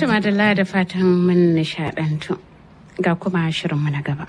Tuma da da fatan mun nishadantu ga kuma shirinmu na gaba.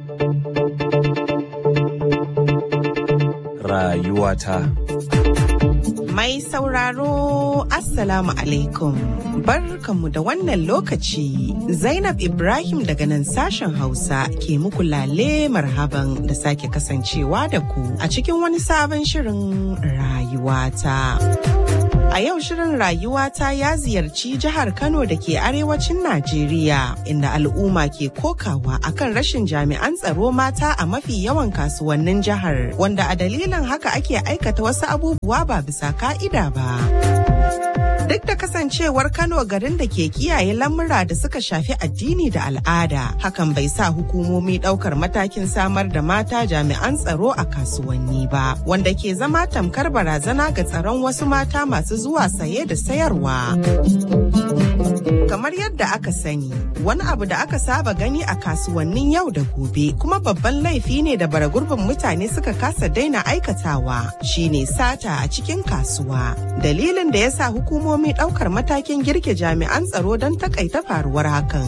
Rayuwata. Mai sauraro Assalamu alaikum. Barkanmu da wannan lokaci. Zainab Ibrahim daga nan sashen Hausa ke muku lale marhaban da sake kasancewa da ku a cikin wani sabon shirin rayuwata. A yau shirin rayuwata ya ziyarci jihar Kano da ke arewacin Najeriya inda al'umma ke kokawa akan rashin jami'an tsaro mata a mafi yawan kasuwannin jihar wanda a dalilin haka ake aikata wasu abubuwa ba bisa ka'ida ba. Duk da kasancewar Kano garin da ke kiyaye lamura da suka shafi addini da al'ada, hakan bai sa hukumomi ɗaukar matakin samar da mata jami'an tsaro a kasuwanni ba, wanda ke zama tamkar barazana ga tsaron wasu mata masu zuwa saye da sayarwa. Kamar yadda aka sani, wani abu da aka saba gani a kasuwannin yau da gobe kuma babban laifi ne da baragurbin mutane suka kasa daina aikatawa shine sata a cikin kasuwa. Dalilin da ya sa hukumomi ɗaukar matakin girke jami'an tsaro don takaita faruwar hakan.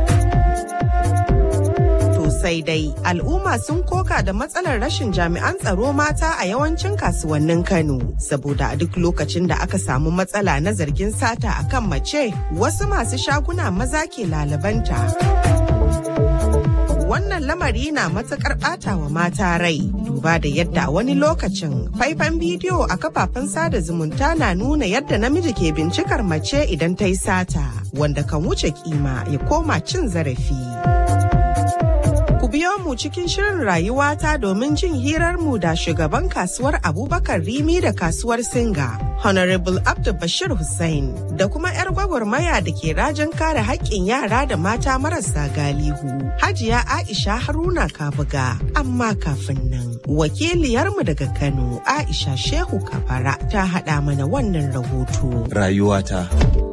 sai dai al'umma sun koka da matsalar rashin jami'an tsaro mata a yawancin kasuwannin Kano saboda a duk lokacin da aka samu matsala na zargin sata akan mace wasu masu shaguna maza ke lalabanta. Wannan lamari na matukar ɓata wa mata rai duba da yadda a wani lokacin faifan bidiyo a kafafen sada zumunta na nuna yadda namiji ke bincikar mace idan ta yi sata wanda kan wuce kima ya koma cin zarafi. Ku biyo mu cikin shirin rayuwata domin jin hirarmu da shugaban kasuwar Abubakar Rimi da kasuwar Singa, Honorable Abdul Bashir Hussein, da kuma 'yar gwagwarmaya da ke rajin kare haƙƙin yara da mata marasa galihu, Hajiya Aisha Haruna Kabuga. Amma kafin nan, wakiliyarmu daga Kano, Aisha Shehu Kabara, ta haɗa mana wannan rahoto. Rayuwata.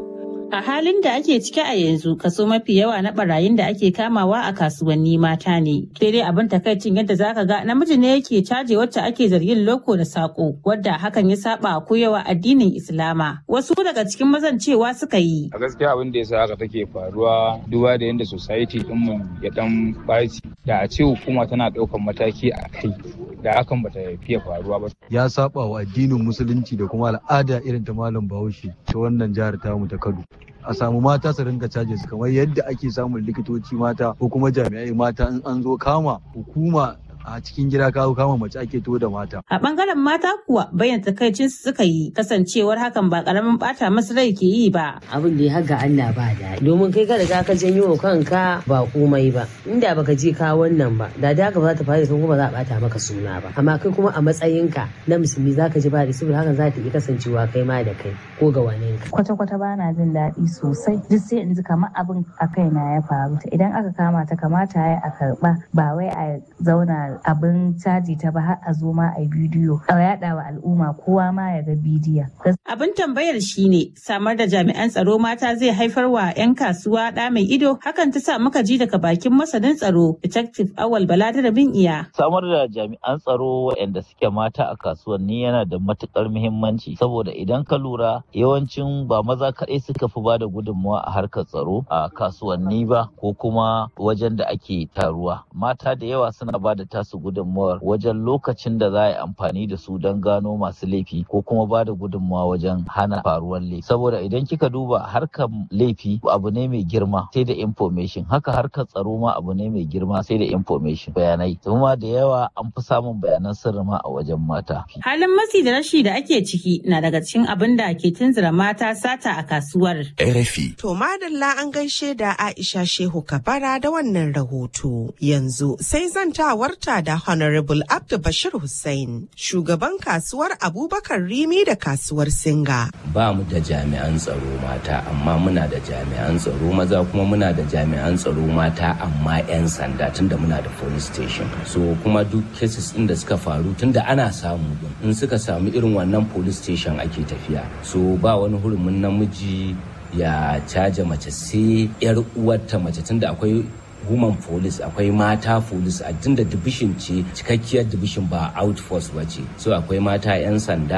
A halin da ake ciki a yanzu kaso mafi yawa na barayin da ake kamawa a kasuwanni mata ne. Sai dai abin takaicin yadda zaka ga namiji ne yake caje wacce ake zargin loko da sako wadda hakan ya saba koyawa addinin Islama. Wasu daga cikin mazan cewa suka yi. A gaskiya abin da yasa haka take faruwa duba da yadda society dinmu ya dan baci da a ce hukuma tana ɗaukan mataki a kai da hakan bata fiye faruwa ba. Ya saba wa addinin musulunci da kuma al'ada irin ta malam Bahaushe ta wannan jihar tamu ta Kano. a samu mata su rinka caje su kamar yadda ake samun likitoci mata ko kuma jami'ai mata in an zo kama hukuma a cikin gida kawo kama mace ake to da mata. A bangaren mata kuwa bayan takaicin su suka yi kasancewar hakan ba karamin bata masu rai ke yi ba. Abin da ya haga Allah ba da domin kai ka riga ka janyo kanka ba komai ba inda baka je ka wannan ba da da ba za ta fara kuma ba za a bata maka suna ba amma kai kuma a matsayinka na musulmi za ka ji ba da saboda hakan za ta iya kasancewa kai ma da kai ko ga wani ka. Kwata-kwata ba na jin daɗi sosai duk sai in ji kamar abin a kaina ya faru idan aka kama ta kamata ya a karɓa ba wai a zauna abin caji ta ba har a zo ma a bidiyo a yada wa al'umma kowa ma ya ga bidiyon. Abin tambayar shine samar da jami'an tsaro mata zai haifar wa 'yan kasuwa ɗa mai ido hakan ta sa muka ji daga bakin masanin tsaro detective awal bala da bin iya. Samar da jami'an tsaro waɗanda suke mata a kasuwanni yana da matukar muhimmanci saboda idan ka lura yawancin ba maza kaɗai suka fi ba da gudunmawa a harkar tsaro a kasuwanni ba ko kuma wajen da ake taruwa mata da yawa suna ba da tasu gudunmawar wajen lokacin da za a yi amfani da su don gano masu laifi ko kuma ba da gudunmawa wajen hana faruwar laifi saboda idan kika duba harkar laifi abu ne mai girma sai da information haka harkar tsaro ma abu ne mai girma sai da information bayanai kuma da yawa an fi samun bayanan sirri ma a wajen mata halin matsi da rashi da ake ciki na daga cikin abin da ke tunzura mata sata a kasuwar RFI. To madalla an gaishe da Aisha Shehu Kabara da wannan rahoto. Yanzu sai zantawarta da Honorable Abdu Bashir Hussein, shugaban kasuwar Abubakar Rimi da kasuwar Singa. Ba mu da jami'an tsaro mata, amma muna da jami'an tsaro maza kuma muna da jami'an tsaro mata amma 'yan sanda tunda muna da police station. So kuma duk cases ɗin da suka faru tunda ana samu in suka samu irin wannan police station ake tafiya. So ba wani hurumin namiji ya caja mace sai 'yar uwarta mace tunda akwai woman police akwai mata police a tunda division ce cikakkiyar division ba outforce ba ce so akwai mata 'yan sanda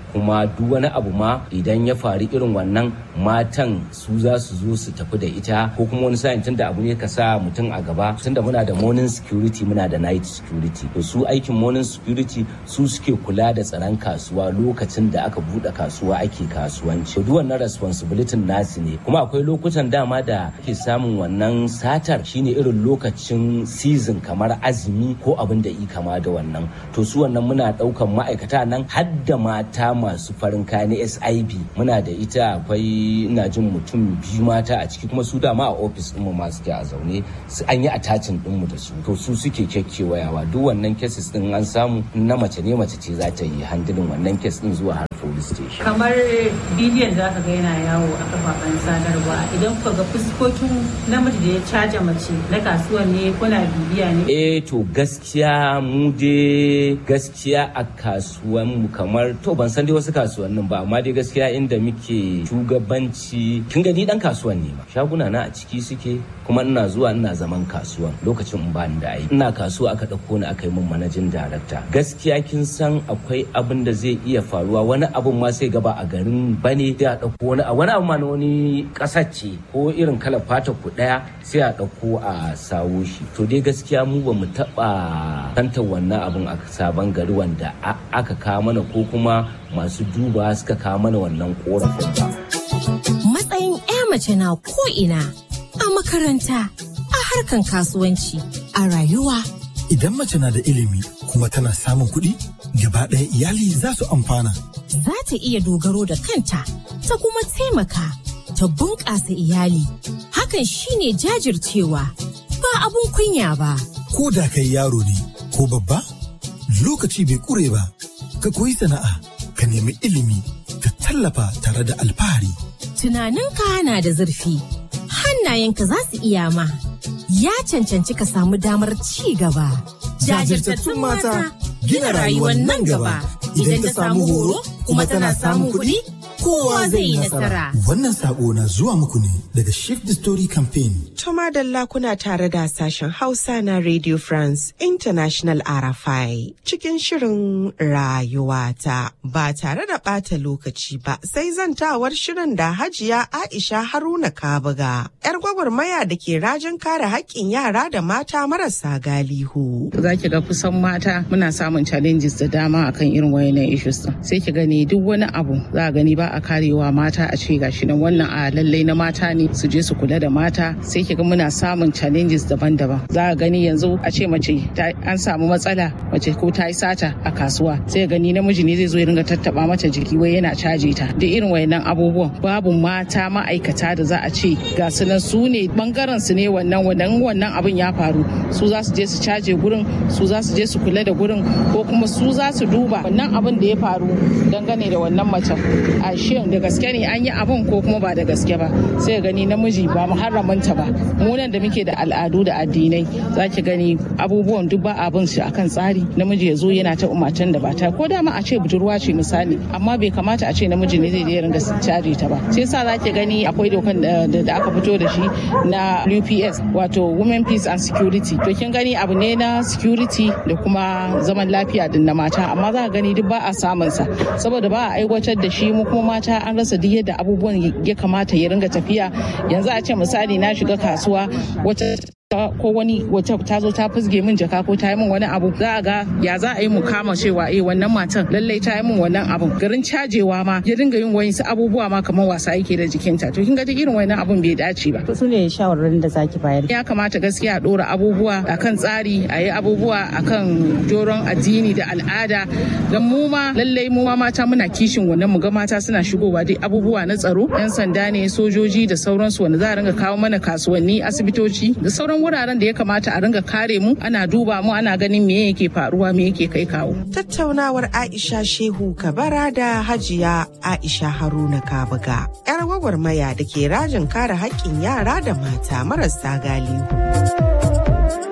kuma duk wani abu ma idan ya faru irin wannan matan su za su zo su tafi da ita ko kuma wani sa'in tunda abu ne ka sa mutum a gaba tunda muna da morning security muna da night security to su aikin morning security su suke kula da tsaron kasuwa lokacin da aka bude kasuwa ake kasuwanci duk wannan responsibility nasu ne kuma akwai lokutan dama da ake samun wannan satar shine irin lokacin season kamar azumi ko abin da i kama da wannan to su wannan muna daukan ma'aikata nan har da mata masu farin kaya na SIB muna da ita akwai ina jin mutum biyu mata a ciki kuma su dama a ofis ɗinmu ma suke a zaune su an yi attachin ɗinmu da su to su suke kyakkyawayawa duk wannan cases ɗin an samu na mace ne mace ce za ta yi handilin wannan kes ɗin zuwa har police station. kamar bidiyon za ka ga yana yawo a kafafen sadarwa idan kuka ga fuskokin namiji da ya caja mace na kasuwan ne kuna bibiya ne eh to gaskiya mu dai gaskiya a kasuwan mu kamar to ban san dai wasu kasuwannin ba amma dai gaskiya inda muke shugabanci kin gani dan kasuwan ne ma shaguna na a ciki suke kuma ina zuwa ina zaman kasuwan lokacin in bani da aiki ina kasuwa aka dauko ni aka yi min manajin darakta gaskiya kin san akwai abin da zai iya faruwa wani abun ma sai gaba a garin bane sai a dauko wani a wani abu ma na wani kasar ce ko irin kalar fata ku daya sai a dauko a sawo shi to dai gaskiya mu ba mu taba tantar wannan abun a sabon gari wanda aka kawo mana ko kuma masu duba suka kawo mana wannan korafin ba matsayin 'ya mace na ko'ina a makaranta a harkan kasuwanci a rayuwa Idan mace na da ilimi kuma tana samun kuɗi, gaba ɗaya iyali za su amfana. za ta iya dogaro da kanta ta kuma taimaka ta bunƙasa iyali hakan shine jajircewa ba abun kunya ba Ko da kai yaro ne ko babba, lokaci bai ƙure ba. Ka koyi sana'a, ka nemi ilimi, ka tallafa tare da alfahari. tunaninka na da zurfi hannayenka za su iya ma ya cancanci ka samu damar ci gaba Jajirtattun mata gina rayuwar nan gaba. idan ta samu horo kuma tana samun kuɗi kowa zai yi nasara Wannan sako na zuwa muku ne daga Shift the Story Campaign. Tuma Dalla kuna tare da sashen Hausa na Radio France International RFI cikin shirin rayuwata ba tare da ɓata lokaci ba sai zantawar shirin da Hajiya Aisha Haruna Kabuga, 'yar gwagwarmaya da ke rajin kare haƙƙin yara da mata marasa galihu. za ki ga kusan mata muna samun challenges da dama akan irin wayannan issues din sai ki gani duk wani abu za a gani ba a karewa mata a ce gashi nan wannan a lallai na mata ne su je su kula da mata sai ki ga muna samun challenges daban-daban za a gani yanzu a ce mace ta- an samu matsala mace ko ta yi sata a kasuwa sai gani namiji ne zai zo ya ringa tattaba mata jiki wai yana caje ta da irin wayannan abubuwan babu mata ma'aikata da za a ce ga su nan su ne bangaren su ne wannan wannan wannan abin ya faru su za su je su caje gurin su za su je su kula da gurin ko kuma su za su duba wannan abin da ya faru dangane da wannan macen a shin da gaske ne an yi abin ko kuma ba da gaske ba sai gani namiji ba muharramanta ba mu nan da muke da al'adu da addinai za ki gani abubuwan duk ba abin shi akan tsari namiji ya zo yana ta umatan da ba ta ko dama a ce budurwa ce misali amma bai kamata a ce namiji ne zai je ringa caje ta ba sai sa za ki gani akwai dokan da da aka fito da shi na UPS wato Women Peace and Security to kin gani abu ne na security da kuma zaman lafiya din na mata amma za ka gani duk ba a samun sa saboda ba a aiwatar da shi mu kuma mata an rasa duk yadda abubuwan ya kamata ya ringa tafiya yanzu a ce misali na shiga kasuwa wata ko wani wata ta zo ta fusge min jaka ko ta yi min wani abu za a ga ya za a yi mu kama cewa eh wannan matan lallai ta yi min wannan abu garin cajewa ma ya dinga yin wayansu abubuwa ma kamar wasa yake da jikinta to kin ga duk irin wannan abun bai dace ba su ne shawarwarin da zaki bayar ya kamata gaskiya a dora abubuwa akan tsari a yi abubuwa akan doron addini da al'ada don mu ma lallai mu ma mata muna kishin wannan mu ga mata suna shigowa dai abubuwa na tsaro yan sanda ne sojoji da sauransu wanda za a ringa kawo mana kasuwanni asibitoci da sauran wuraren da ya kamata a ringa kare mu ana duba mu ana ganin me yake faruwa me yake kai kawo Tattaunawar Aisha Shehu Kabara da Hajiya Aisha Haruna Kabuga, 'yar gwagwarmaya da ke rajin kare haƙƙin yara da mata marasa galihu.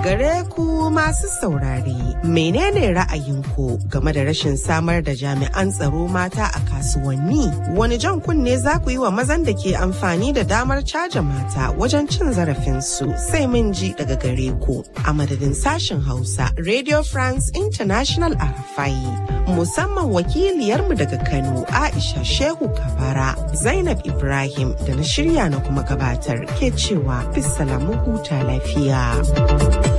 Gare ku masu saurare, menene ra'ayinku game da rashin samar da jami'an tsaro mata a kasuwanni? Wani jan kunne za ku yi wa mazan da ke amfani da damar caja mata wajen cin zarafinsu sai mun ji daga gare ku. A madadin sashen Hausa, Radio France International Arafai, musamman wakiliyarmu daga Kano, Aisha Shehu Kabara, Zainab Ibrahim da na shirya na kuma gabatar ke cewa bisalamu huta lafiya.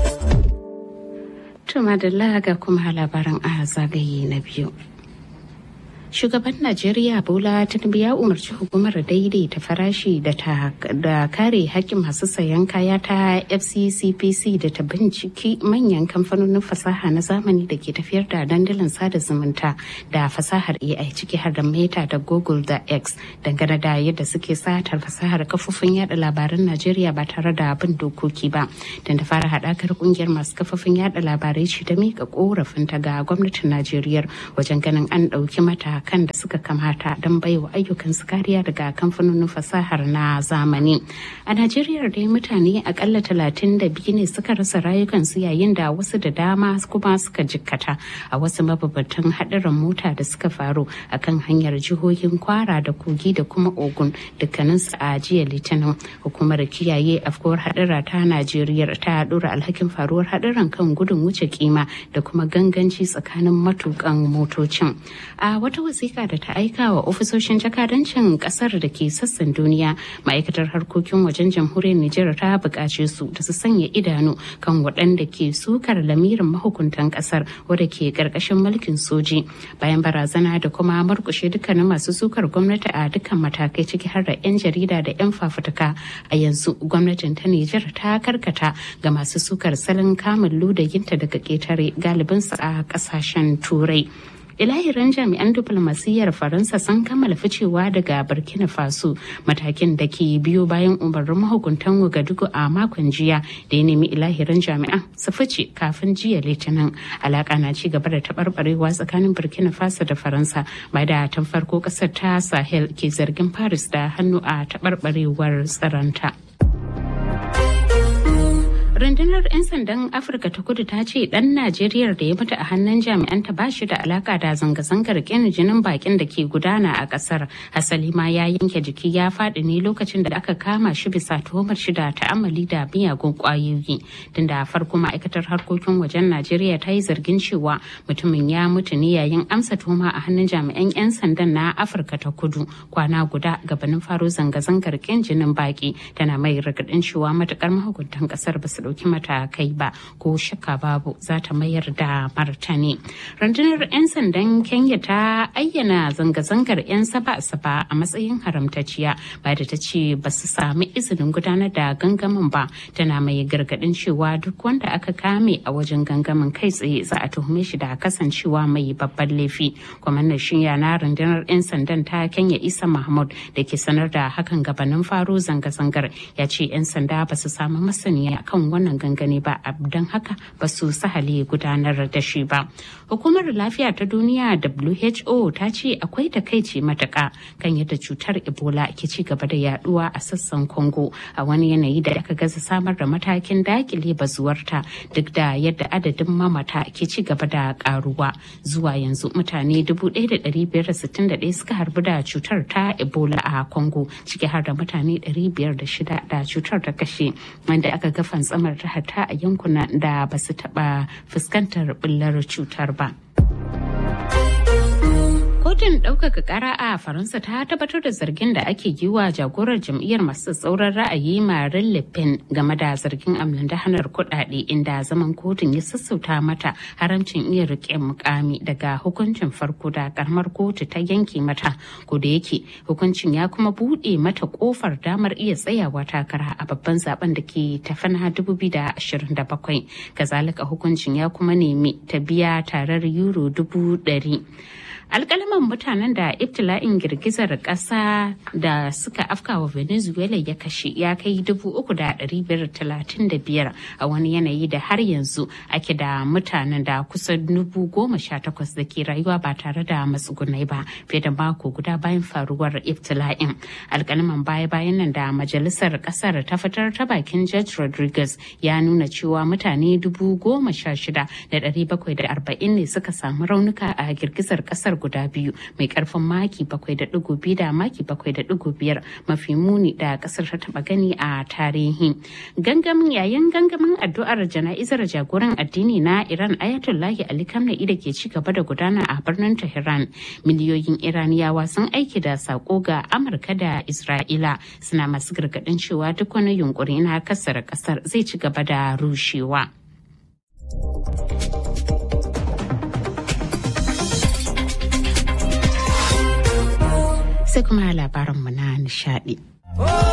To madalla ga kuma labaran a zagaye na biyu. Shugaban Najeriya Bola Tinubu ya umarci hukumar daidaita farashi da ta da kare hakkin masu sayan kaya ta FCCPC da ta binciki manyan kamfanonin fasaha na zamani da ke tafiyar da dandalin sada zumunta da fasahar AI ciki har da Meta da Google da X dangane da yadda suke satar fasahar kafofin yada labaran Najeriya ba tare da bin dokoki ba. Dan da fara haɗakar kungiyar masu kafofin yada labarai ce ta mika korafinta ga gwamnatin Najeriya wajen ganin an ɗauki mata kan da suka kamata don baiwa ayyukan su kariya daga kamfanonin fasahar na zamani. A Najeriya dai mutane akalla talatin da biyu ne suka rasa rayukansu yayin da wasu da dama kuma suka jikkata a wasu mababatan haɗarin mota da suka faru a kan hanyar jihohin kwara da kogi da kuma ogun dukkaninsu a jiya litinin hukumar kiyaye afkuwar haɗura ta najeriya ta ɗora alhakin faruwar haɗuran kan gudun wuce kima da kuma ganganci tsakanin matukan motocin a wata wasiƙa da ta aika wa ofisoshin jakadancin ƙasar da ke sassan duniya ma'aikatar harkokin wajen jamhuriyar Nijar ta buƙace su da su sanya idanu kan waɗanda ke sukar lamirin mahukuntan ƙasar wadda ke ƙarƙashin mulkin soji bayan barazana da kuma murƙushe dukkanin masu sukar gwamnati a dukkan matakai ciki har da 'yan jarida da 'yan fafutuka a yanzu gwamnatin ta Nijar ta karkata ga masu sukar salon kamun ludayinta daga ƙetare galibinsu a ƙasashen turai. ilahirin jami'an diplomasiyyar faransa sun kammala ficewa daga burkina faso matakin da ke biyo bayan umarnin mahukuntan wagadugu a makon jiya da ya nemi ilahirin jami'an su fice kafin jiya litinin alaka na ci gaba da taɓarɓarewa tsakanin burkina faso da faransa ba da tun farko ƙasar ta sahel ke zargin paris da hannu a taɓarɓarewar tsaronta. rundunar 'yan sandan afirka ta kudu ta ce dan najeriya da ya mutu a hannun jami'anta ba shi da alaka da zanga-zangar kin jinin bakin da ke gudana a kasar hasali ma ya yanke jiki ya faɗi ne lokacin da aka kama shi bisa tuhumar shi da ta'amali da miyagun kwayoyi tun da farko ma'aikatar harkokin wajen najeriya ta yi zargin cewa mutumin ya mutu ne yayin amsa tuhuma a hannun jami'an 'yan sandan na afirka ta kudu kwana guda gabanin faro zanga-zangar kin jinin baki tana mai ragadin cewa matukar mahukuntan kasar ba su ɗauki matakai ba ko shakka babu za ta mayar da martani. Rundunar 'yan sandan Kenya ta ayyana zanga-zangar 'yan saba-saba a matsayin haramtacciya ba da ta ce ba su sami izinin gudanar da gangamin ba tana mai gargaɗin cewa duk wanda aka kame a wajen gangamin kai tsaye za a tuhume shi da kasancewa mai babban laifi. Kwamandan shiya na rundunar 'yan sandan ta Kenya Isa Mahmud da ke sanar da hakan gabanin faro zanga-zangar ya ce 'yan sanda ba su samu masaniya kan wannan gangane ba don haka ba su sahale gudanar da shi ba. Hukumar lafiya ta duniya WHO ta ce akwai takaici matuka kan yadda cutar Ebola ke ci gaba da yaduwa a sassan Congo a wani yanayi da aka gaza samar da matakin dakile bazuwarta duk da yadda adadin mamata ke ci gaba da karuwa. Zuwa yanzu mutane 1,561 suka harbu da cutar ta Ebola a Congo ciki har da mutane 506 da cutar ta kashe wanda aka ga fantsamar ta hata a yankunan da ba su taɓa fuskantar ɓullar cutar ba. kotun ɗaukaka ƙara a faransa ta tabbatar da zargin da ake yi wa jagorar jam'iyyar masu tsauran ra'ayi marin le pen game da zargin amlandahanar kuɗaɗe inda zaman kotun ya sassauta mata haramcin iya riƙe mukami daga hukuncin farko da karamar kotu ta yanke mata ko da yake hukuncin ya kuma buɗe mata ƙofar damar iya tsayawa takara a babban zaben da ke tafi na 2027 kazalika hukuncin ya kuma nemi ta biya tarar euro dubu ɗari alkalaman mutanen da ibtila'in girgizar ƙasa da suka afkawa venezuela ya kashe ya kai biyar a wani yanayi da har yanzu ake da mutanen da kusan dubu goma sha takwas da ke rayuwa ba tare da matsugunai ba fiye da mako guda bayan faruwar ibtila'in alkalaman baya-bayan nan da majalisar ƙasar ta fitar ta bakin judge rodriguez ya nuna cewa mutane dubu goma sha shida da ɗari bakwai da arba'in ne suka samu raunuka a girgizar ƙasar guda biyu mai karfin maki bakwai da digo biyu da maki bakwai da digo biyar mafi muni da kasar ta taba gani a tarihi gangamin yayin gangamin addu'ar jana'izar jagoran addini na iran ayatollahi ali kamna'i da ke ci gaba da gudana a birnin tehran miliyoyin iraniyawa sun aiki da sako ga amurka da isra'ila suna masu gargadin cewa duk wani yunkuri na kasar kasar zai ci gaba da rushewa. sai kuma labaranmu na nishadi.